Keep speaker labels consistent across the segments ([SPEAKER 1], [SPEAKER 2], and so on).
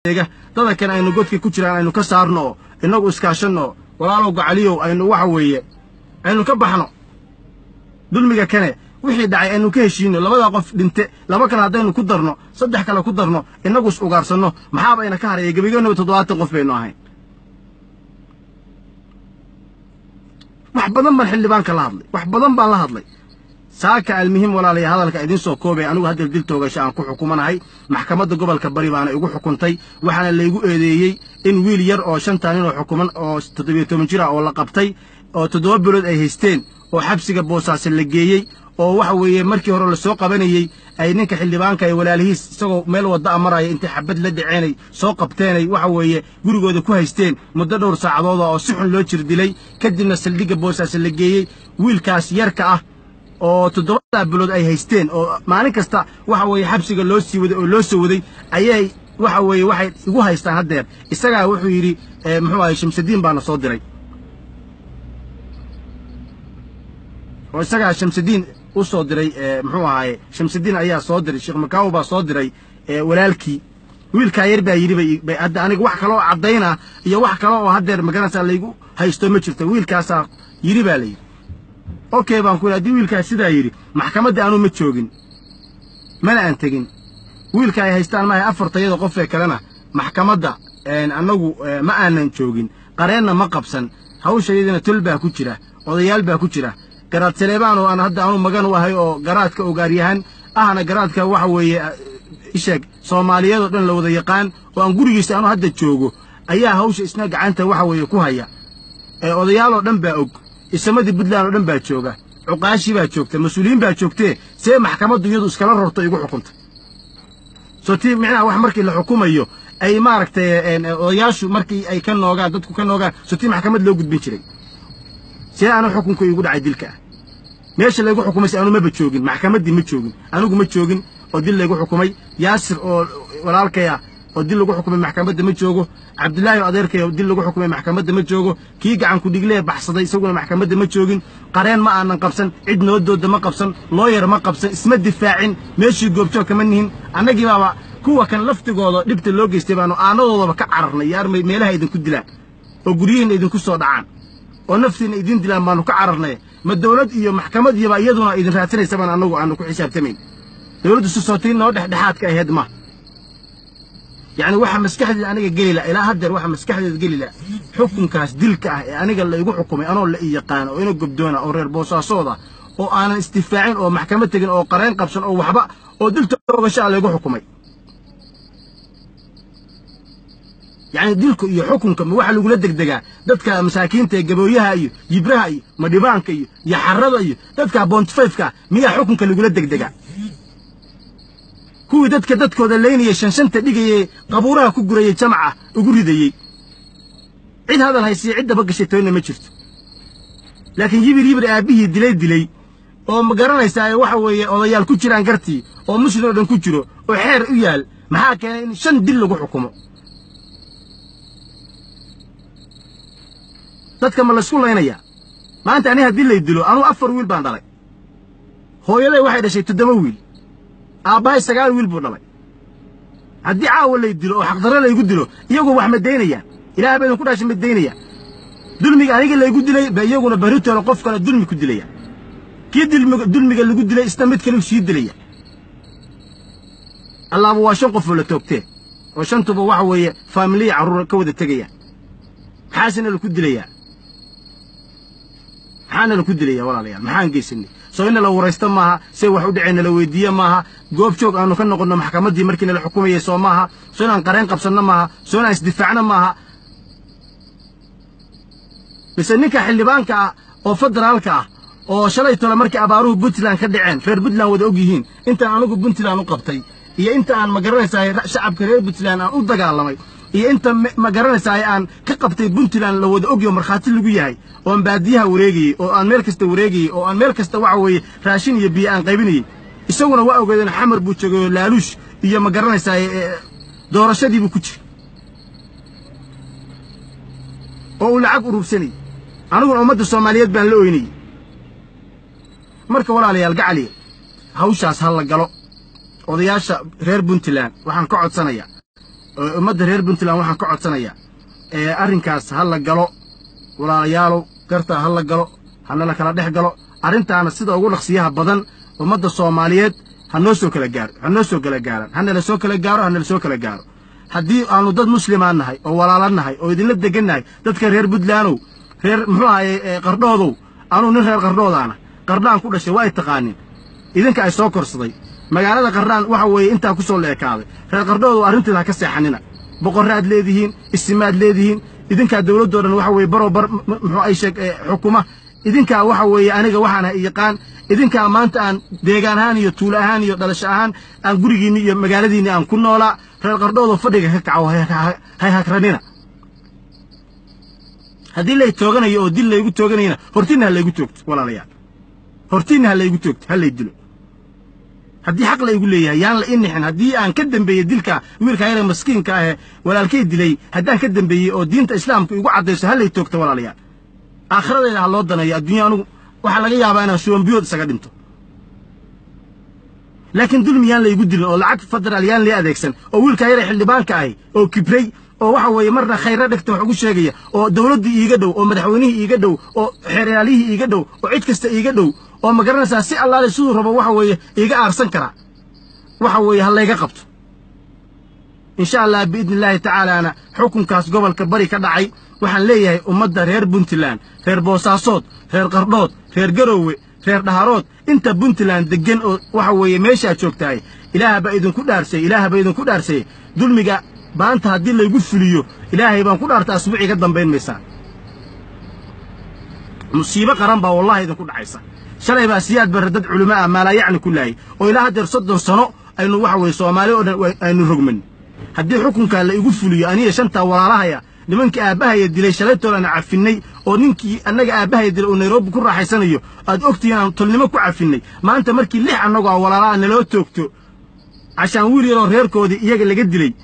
[SPEAKER 1] eega dada kale aynu godkii ku jiraan aynu ka saarno oo innagu iskaashanno walaalow gacaliyow aynu waxa weeye aynu ka baxno dulmiga kane wixii dhacay aynu ka heshiino labadaa qof dhinte laba kale haddaynu ku darno saddex kale ku darno innagu is ugaarsanno maxaaba ayna ka haraya gebigeennaba toddobaatan qof baynu ahayn wax badan baan xildhibaanka la hadlay wax badan baan la hadlay saaka almuhim walaalaya hadalka idiin soo koobay anigu haddal dil toogasho aan ku xukumanahay maxkamadda gobolka bari baana igu xukuntay waxaana laygu eedeeyey in wiil yar oo shantaa nin oo xukuman oo toddobiyo toban jir ah oo la qabtay oo toddoba bilood ay haysteen oo xabsiga boosaase la geeyey oo waxa weeye markii hore lasoo qabanayey ay ninka xildhibaanka ee walaalihiis isagoo meel wadda a maraya intay xabad la dhaceenay soo qabteenay waxa weeye gurigooda ku haysteen muddo dhowr saacadooda oo si xun loo jir dilay kadibna saldhigga boosaase la geeyey wiilkaas yarka ah oo toddobadaa bilood ay haysteen oo maalin kasta waxa weeye xabsiga loo sii waday oo loo soo waday ayay waxa weeye waxay igu haystaan haddeer isagaa wuxuu yidhi muxuu ahay shamsadiin baana soo diray oo isagaa shamsadiin u soo diray muxuu ahaaye shamsadiin ayaa soo diray sheekh makaawo baa soo diray walaalkii wiilkaa yar baa yidhi bay hadda aniga wax kaloo caddayna iyo wax kale oo haddeer magaranaysaa laygu haysto ma jirto wiilkaasaa yidhi baa la yidhi okay baan ku yidhi haddii wiilkaas sidaa yidhi maxkamadda anuu ma joogin mana aan tegin wiilka ay haystaan maahay afartayada qofee kalena maxkamadda annagu ma aanan joogin qareenna ma qabsan hawshayadina tol baa ku jira odayaal baa ku jira garaad saleebaan oo aan hadda anu magan u ahay oo garaadka ogaaryahan ahna garaadka waxa weeye isheeg soomaaliyeed oo dhan la wada yaqaan oo aan gurigiisa anu hadda joogo ayaa hawsha isna gacanta waxa weeye ku haya odayaal oo dhan baa og isamadii puntland oo dhan baa jooga cuqaashii baa joogta mas-uuliyiin baa joogtee see maxkamaddu iyadu iskala rorto igu xukunta soo tii micnaha wax markii la xukumayo ay maaragtay odayaashu markii ay ka noogaan dadku ka noogaan soo tii maxkamad loo gudbin jiray see anu xukunku igu dhacay dilka ah meesha laygu xukumayse anu maba joogin maxkamaddii ma joogin anigu ma joogin oo dil laygu xukumay yaasir oo walaalkay ah oo dil lagu xukumay maxkamadda ma joogo cabdillaahi oo adeerkay oo dil lagu xukumay maxkamadda ma joogo kii gacanku dhiglee baxsaday isaguna maxkamadda ma joogin qareen ma aanan qabsan cid noodooda ma qabsan looyar ma qabsan isma difaacin meeshii goobjoog kama nihin annagii baaba kuwa kan laftigooda dhibta loo geystay baanu aanadoodaba ka cararnay yaar meelaha idinku dilaan oo guryihiinna idinku soo dhacaan oo naftiinna idin dilaan baanu ka cararnay ma dawlad iyo maxkamad iyoba iyaduna idin raadsanaysa baan annagu aanu ku xisaabtamayn dawladdu si sootiin noo dhexdhexaadka ahayd ma yacni waxa maskaxdeeda aniga geli la ilaa haddeer waxa maskaxdeeda geli la xukunkaas dilka ah ee aniga la igu xukumay anoo la ii yaqaano oo ina gobdoona oo reer boosaasooda oo aanan istifaacin oo maxkamad tegin oo qareen qabsan oo waxba oo dilta ogashaa laygu xukumay yacni dilku iyo xukunka ma waxa lagula degdegaa dadka masaakiinta ee gabooyaha iyo yibraha iyo madhibaanka iyo yaxarada iyo dadka bontifayfka miyaa xukunka lagula degdegaa kuwii dadka dadkooda laynayay shanshanta dhigayee qabuuraha ku gurayey jamaca ugu ridayey cid hadal haysiya cid daba gashay toonna ma jirto laakiin yibir yibir aabbihii dilay dilay oo ma garanaysaa waxa weeye odayaal ku jiraan gartii oo muslim oo dhan ku jiro oo xeer u yaal maxaa keenay in shan dil lagu xukumo dadka ma laysku laynayaa maanta ani haddii lay dilo anugu afar wiil baan dhalay hooyaday waxay dhashay toddoba wiil aabbahay sagaal wiil buu dhalay haddii caawa lay dilo oo xaqdarro laygu dilo iyagu wax ma daynayaan ilaah ba idinku dhashay ma daynayaan dulmiga aniga laygu dilay ba iyaguna barritooda qof kale dulmi ku dilaya kii dulmiga lagu dilay isna mid kale sii dilaya allaaba waa shan qof oo la toogtee oo shantuba waxa weeye faamiliya carruur ka wada tegaya maxaasena laku dilayaa maxaana laku dilaya walaalayaal maxaan geysanay soo ina la waraysto maaha say wax u dhaceen nala weydiiye maaha goob joog aanu ka noqonno maxkamaddii markii nala xukumayay soo maaha soo inaan qareen qabsanno maaha soo inaan isdifaacno maaha mise ninka xildhibaanka ah oo federaalka ah oo shalay tole markii abaaruhu puntland ka dhaceen reer puntland wada og yihiin intaan anigu puntland u qabtay iyo inta aan ma garanaysaa shacabka reer puntland aan u dagaalamay iyo inta ma garanaysaa aan ka qabtay puntland la wada ogyo markhaati lagu yahay oo aan baadiyaha wareegayey oo aan meel kasta wareegayey oo aan meel kasta waxa weeye raashin iyo biyo aan qaybinayey isaguna waa ogeedeen xamar buu joogay oo laaluush iyo ma garanaysaa doorashadiibuu ku jira oo uu lacag urursanayey aniguna ummadda soomaaliyeed baan la oynayey marka walaalayaal gacaliya hawshaas ha la galo odayaasha reer puntland waxaan ka codsanayaa ummadda reer puntland waxaan ka codsanayaa arrinkaas ha la galo walaalayaalow gartaa ha la galo hana la kala dhex galo arrintaana sida ugu dhaqsiyaha badan ummadda soomaaliyeed ha noo soo kala gaaro ha noo soo kala gaaran hana la soo kala gaaro hana la soo kala gaaro haddii aanu dad muslimaan nahay oo walaala nahay oo idinla degan nahay dadka reer puntlandow reer muxuu ahaye qardhoodow anuu nin reer qardhoodaana qardhaan ku dhashay waa ay taqaanin idinka ay soo korsaday magaalada qardhaan waxa weeye intaa ku soo la ekaaday reer qardhoodow arrinteeda ha ka seexanina boqorraad leedihiin isimaad leedihiin idinkaa dawladdoo dhan waxa weeye baroo bar muxuu ay sheeg xukuma idinkaa waxa weeye aniga waxaan ha yaqaan idinkaa maanta aan deegaan ahaan iyo tuulo ahaan iyo dhalasho ahaan aan gurigiinni iyo magaaladiinni aan ku noolaa reer qardhoodoo fadhiga ka kaco hay hagranina haddii lay tooganayo oo dil laygu tooganayana hortiinna ha laygu toogto walaalayaal hortiinna ha laygu toogto ha lay dilo haddii xaq laygu leeyahay yaan la inixin haddii aan ka dembeeyey dilka wiilka yare maskiinka ahee walaalkay dilay haddaan ka dembeeyey oo diinta islaamka igu caddayso ha lay toogto walaalayaal aakhiradayda ha loo daneeyo adduunya anugu waxaa laga yaabaa inaan shuwanbiyood isaga dhinto laakiin dulmi yaan laygu dilin oo lacag federaal yaan lii adeegsan oo wiilkaa yare xildhibaanka ahi oo kibray oo waxa weeye marna khayra dhegta wax ugu sheegaya oo dawladdii iiga dhow oo madaxweynihii iiga dhow oo xeeryaalihii iiga dhow oo cid kasta iiga dhow oo ma garanaysaa si allaale siduu rabo waxa weeye iiga aarsan karaa waxa weeye ha layga qabto insha allah biidni illaahi tacaalaana xukunkaas gobolka bari ka dhacay waxaan leeyahay ummadda reer puntland reer boosaasood reer qardhood reer garoowe reer dhaharood inta puntland deggan oo waxa weeye meeshaad joogtahay ilaah baa idinku dhaarsay ilaah baa idinku dhaarsay dulmiga maanta haddii laygu fuliyo ilaahay baan ku dhaarta asbuucii ka dambayn maysaa musiibo qaran baa wallahi idinku dhacaysa shalay baa siyaad barre dad culimo ah maalaa yacni ku laayay oo ilaa haddeer soddon sano aynu waxa weeye soomaali oo dhan aynu rogman haddii xukunkaa la igu fuliyo aniga shantaa walaalahaya nimankii aabbahaya dilay shalaytoodan cafinnay oo ninkii annaga aabbahaya dilay oo nairobi ku raaxaysanayo aad ogtihiin aan tolnimo ku cafinnay maanta markii lix annagoo a walaalaha naloo toogto cashaan wiil yaroo reerkoodii iyaga laga dilay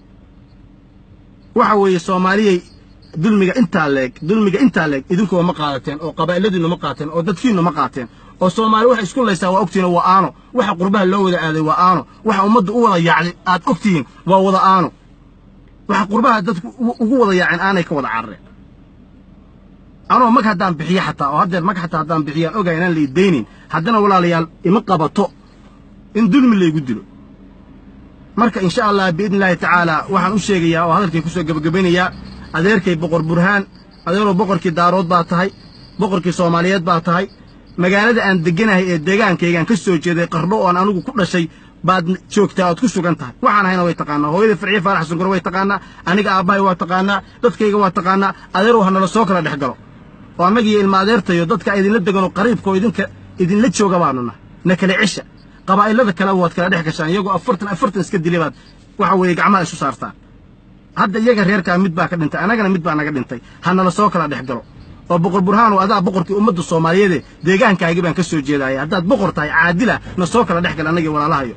[SPEAKER 1] waxa weeye soomaaliyay dulmiga intaa leeg dulmiga intaa leeg idinkuwa ma qaadateen oo qabaa'iladiinnu ma qaateen oo dadkiinnu ma qaateen oo soomaali waxay isku laysaa waa ogtihiin waa aano waxa qurbaha loo wada aaday waa aano waxa ummadda u wada yaacday aad ogtihiin waa wada aano waxa qurbaha dadku ugu wada yaaceen aanay ka wada carareen anoo mag haddaan bixiyo xataa oo haddeer mag xataa haddaan bixiyaan ogaa inaan la idaynayn haddana walaalayaal ima qabato in dulmi laygu dilo marka insha allah biidni illaahi tacaala waxaan u sheegayaa oo hadalkay ku soo gebagabaynayaa adeerkay boqor burhaan adeeroo boqorkii daarood baa tahay boqorkii soomaaliyeed baa tahay magaalada aan degganahay ee deegaankaygaan ka soo jeeday qardho oon anigu ku dhashay baad joogtaa ood ku sugan tahay waxaan ahayna way taqaanaa hooyada farciye faarax sunkure way taqaanaa aniga aabbahay waa taqaanaa dadkayga waa taqaanaa adeerow ha nala soo kala dhex galo oo annagiiyo ilma adeertayo dadka idinla deganoo qariibka oo idinka idinla jooga baanuna na kala cesha qabaa'ilada kale waad kala dhex gashaan iyagoo afartan afartan iska dilay baad waxa weeye gacmaha isu saartaan hadda iyaga reerkaa mid baa ka dhintay annagana mid baa naga dhintay ha nala soo kala dhex galo oo boqor burhaanow adaa boqorkii ummadda soomaaliyeede deegaankaagii baan ka soo jeedaaya haddaad boqor tahay caadila na soo kala dhex gal annagii walaalahayo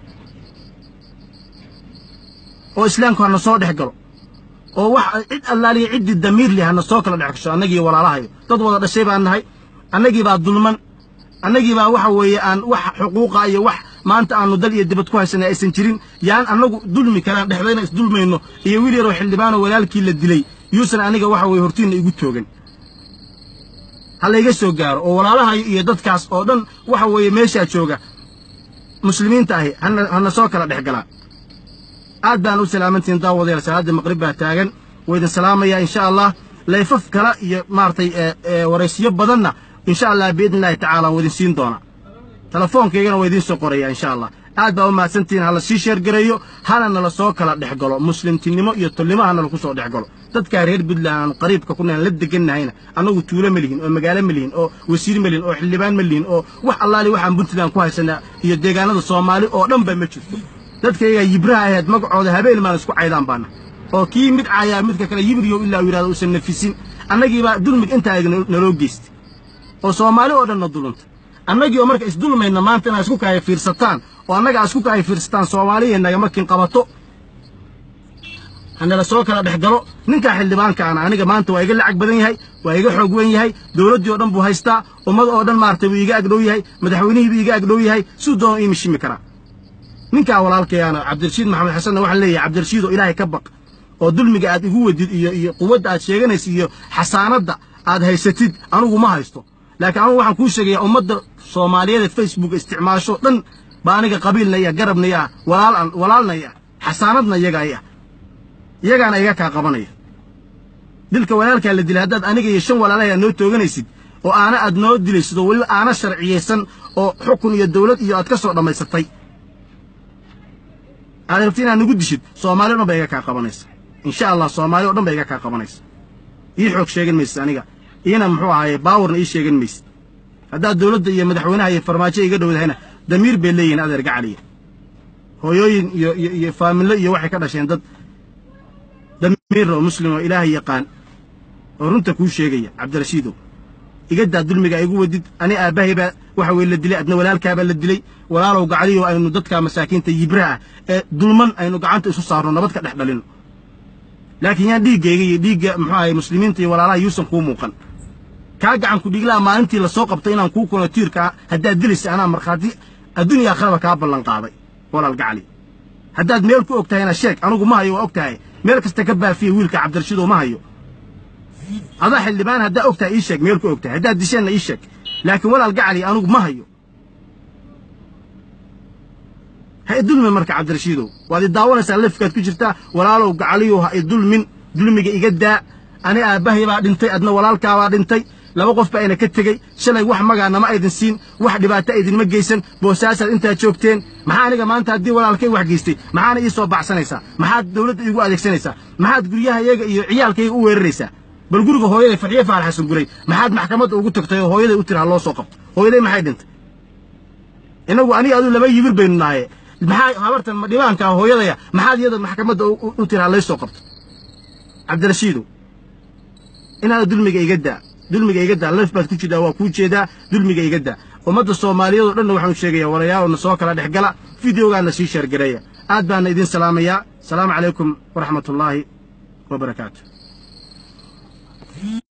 [SPEAKER 1] oo islaamku ha na soo dhex galo oo wax cid allaaliya ciddii damiir leh ha na soo kala dhex gasho annagii walaalahayo dad wada dhashay baan nahay annagii baa dulman annagii baa waxa weeye aan wax xuquuqa iyo wax maanta aanu dal iyo dibad ku haysanay aysan jirin yaan annagu dulmi kalaan dhexdayna isdulmayno iyo wiil yaroo xildhibaanoo walaalkii la dilay yuusan aniga waxa weeye hortiinna igu toogan ha layga soo gaaro oo walaalahayo iyo dadkaas oo dhan waxa weeye meeshaa jooga muslimiinta ahi hana soo kala dhex galaa aad baan u salaamantihiin daawadayaal salaadda maqrib baa taagan waa idin salaamayaa insha allah layfaf kale iyo maaragtay waraysiyo badanna insha allah biidni illaahi tacaala waa idin siin doonaa telefoonkaygana waa idiin soo qorayaa insha allah aad baa u mahadsantihiin hala sii sheergareeyo hana nala soo kala dhex galo muslimtinimo iyo tolnimo ha nala ku soo dhex galo dadkaa reer puntland aanu qariibka ku nahan la degannahayna annagu tuulo ma lihin oo magaalo ma lihin oo wasiir ma lihin oo xildhibaan ma lihin oo wax allaali waxaan puntland ku haysanaa iyo deegaanada soomaali oo dhan ba ma jirto dadkaygaa yibraha ahayd magacooda habeen maan isku caydaan baana oo kii mid caayaa midka kale yibriyow ilaa uu yidhahdo uusan nafisin annagiibaa dulmig intaa eg naloo geystay oo soomaali oo dhanna dulunta annagii oo marka isdulmayna maanta inaad isku kaaya fiirsataan oo annaga aad isku kaaya fiirsataan soomaaliya nagamakin qabato hanala soo kala dhex galo ninkaa xildhibaanka ana aniga maanta waa iga lacag badan yahay waa iga xoog wen yahay dowladdii oo dhan buu haystaa ummad oo dhan maaragtay buu iiga agdhow yahay madaxweynihii buu iiga agdhow yahay siduu doona ii mishimi karaa ninkaa walaalkayaana cabdirashiid maxamed xasanna waxaan leeyahay cabdirashiidoo ilaahay ka baq oo dulmiga aad igu wedid iyo iyo quwadda aad sheeganaysa iyo xasaanadda aad haysatid anugu ma haysto laakiin anugu waxaan kuu sheegayaa ummadda soomaaliyeed ee facebook isticmaasho dhan baa aniga qabiilnaya garabnaya walaal walaalnaya xasaanadna iyaga ay ah iyagaana iga kaa qabanaya dilka walaalkaa la dilay haddaad aniga iyo shan walaalahay aad noo tooganaysid oo aana aad noo dilaysid oo weliba aana sharciyaysan oo xukun iyo dawlad iyo aad ka soo dhammaysatay aad rabti inaad nagu dishid soomaali o dhan ba iga kaa qabanaysa insha allah soomaali o dhan ba iga kaa qabanaysa ii xoog sheegan maysid aniga iina muxuu ahaaye baawarna ii sheegan maysid haddaad dawladda iyo madaxweynaha iyo farmaajo iga dhowdahayna damiir bay leeyihin adeer gacaliya hooyooyin iyo iyo iyo faamillo iyo waxay ka dhasheen dad damiir oo muslim oo ilaahay yaqaan oo runta kuu sheegaya cabdirashiidow igadaa dulmiga igu wadid ani aabbahay baa waxa weye la dilay adna walaalkaabaa la dilay walaalow gacaliyo aynu dadka masaakiinta yibraha ee dulman aynu gacanta isu saarno nabad ka dhex dhalino laakiin yaan dhiiggayga iyo dhiigga muxuu ahay muslimiinta iyo walaalaha yuusan kuu muuqan kaa gacan ku dhiiglaha maalintii la soo qabtay inaan kuu kuno tiirkaa haddaad dilaysa anaa markhaati adduuniya akhraba kaa ballan qaaday walaal gacali haddaad meel ku og tahayna sheeg anugu ma hayo waa og tahay meel kasta ka baafiya wiilka cabdirashiidoo ma hayo adaa xildhibaan haddaa og tahay ii sheeg meel ku og tahay haddaad disheenna ii sheeg laakiin walaal gacali anugu ma hayo ha idulmin marka cabdirashiidow waad i daawanaysaa lafkaad ku jirtaa walaalow gacaliyow ha idulmin dulmiga iga daa ani aabbahay baa dhintay adna walaalkaabaa dhintay laba qof baa ina ka tegey shalay wax magaanama aydin siin wax dhibaato aydinma geysan boosaasaad intaad joogteen maxaa aniga maanta haddii walaalkay wax geystay maxaana ii soo baxsanaysaa maxaad dawladda iigu adeegsanaysaa maxaad guryahayaga iyo ciyaalkayga u weeraraysaa bal guriga hooyaday farxiye faarax xasan guray maxaad maxkamadda ugu tagtay oo hooyaday u tiri ha loo soo qabto hooyaday maxay dhintay innagu aniga aduu laba yibir baynu nahaye maxaa habartan dhibaankaa hooyadaya maxaad iyada maxkamadda u tiri ha lay soo qabto cabdirashiidow inaada dulmiga iga daa dulmiga iga daa laf baad ku jirtaa waa kuu jeedaa dulmiga iga daa ummadda soomaaliyeed oo dhanna waxaanu sheegayaa walayaaloodna soo kala dhex gala fideogaana sii sheergareeya aad baana idin salaamayaa asalaamu calaykum waraxmatullaahi wa barakaatu